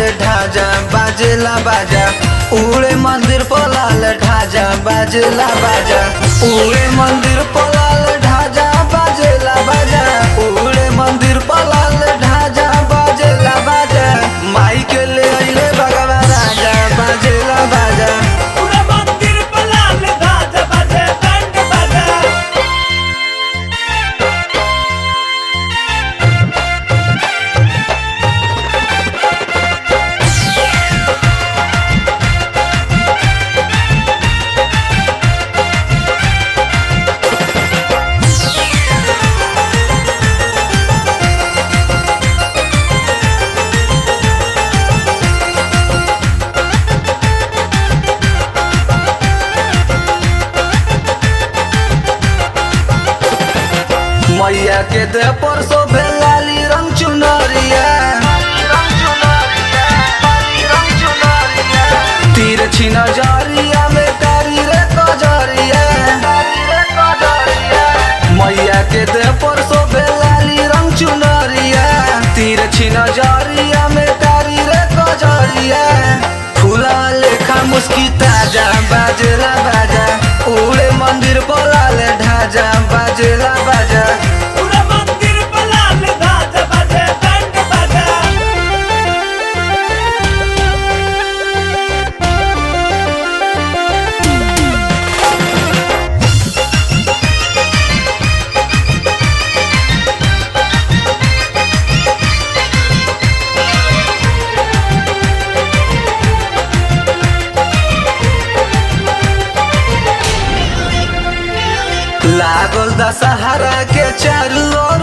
ढाजा बाजेला बाजा उड़े मंदिर पलाल ढाजा बाजेला बाजा उड़े मंदिर पलाल ढाजा बाजेला बाजा उड़े मंदिर पलाल ढाजा बाजेला बाजा माई के ले अइले भगवा राजा बाजेला बाजा पूरा मंदिर पलाल धाजा बजे बैंड बजे मैया के दे परसो भेलाली रंग चुनरिया तीर छिन जरिया में कारी रे कजरिया मैया के दे परसो भेलाली रंग चुनरिया तीर छिन जरिया में कारी रे कजरिया फूला लेखा मुस्की ताजा बाजेला बाजा उड़े मंदिर बोलाले ढाजा बाजेला बाजा पूरा मंदिर पलाल धाजा बजे बैंड बजे लागल दशहरा के चारू ओर